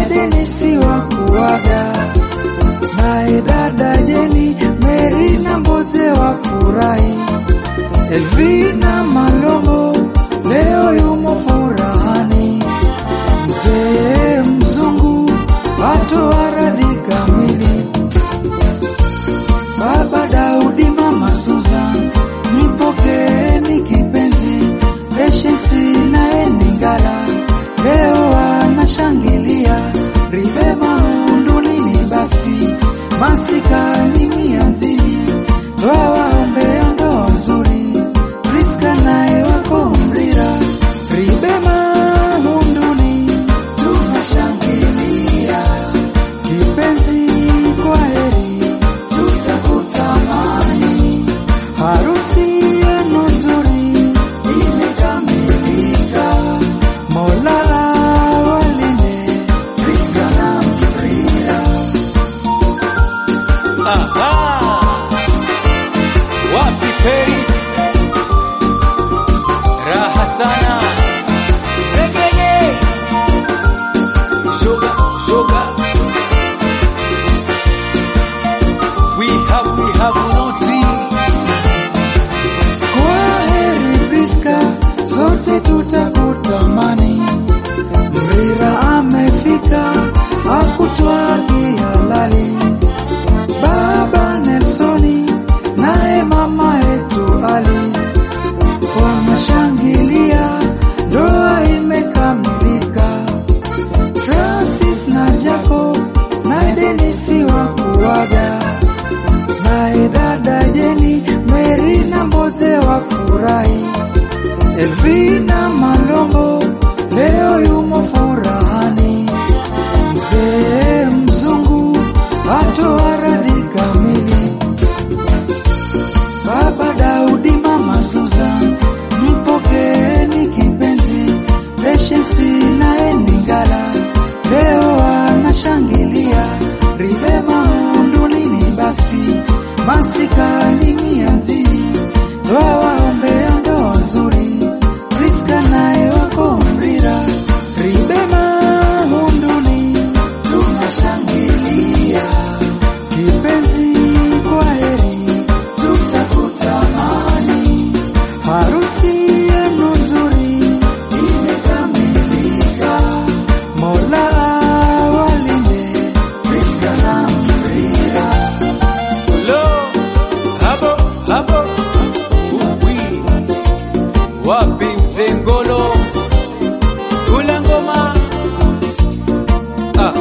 Denisi wa kuaga, naye dada Jeni, Meri na Mboze wa furahi, Elvina Malongo leo yumo furahani, mzee mzungu atoa radhi kamili, baba Daudi, mama Susan, mpokeeni kipenzi, Patience naye Ningala leo wanashangilia, ribe maundulini, basi masikani mianzini, wawaombea ndoa nzuri, Priska naye wako Mrira, ribe maunduni, tunashangilia kipenzi, kwa heri tutakutamani, harusi yenu nzuri imekamilika, Mola awalinde Priska na Mrira. Aha! Wapi Paris? Raha sana. Segege. Sugar, sugar. We have, we have noti. Kwa heri Priska, sote tutakutamani. Mrira amefika, akutwa kihalali. Baba Nelsoni naye mama yetu Alice wanashangilia, ndoa imekamilika. Francis na Jacob naye Denisi wa kuaga naye dada Jeni, Meri na Mboze wa furahi, Elvina Malongo leo yumo furahani, mzee mzungu atoa radhi kamili, baba Daudi, mama Susan, mpokeeni kipenzi, Patience naye Ningala leo wanashangilia, ribe maundulini, basi masikani mianzini, wawaombea ndoa nzuri, Priska naye wako Mrira, ribe maunduni, tunashangilia kipenzi, kwa heri tutakutamani, harusi yenu nzuri imekamilika, Mola awalinde Priska na Mrira. Lo, habo, habo. Uwi. Wapi mzee Ngolo? Kula ngoma. Ah.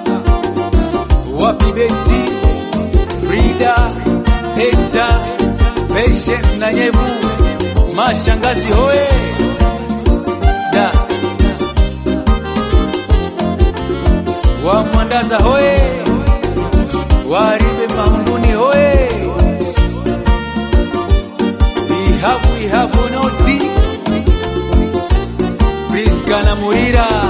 Wapi Beti? Frida, Esther, Patience na Nyevu. Mashangazi hoye. Da. Wa Mwandaza hoye. Waribe Maunduni hoye. We have, we have noti. Priska na Murira.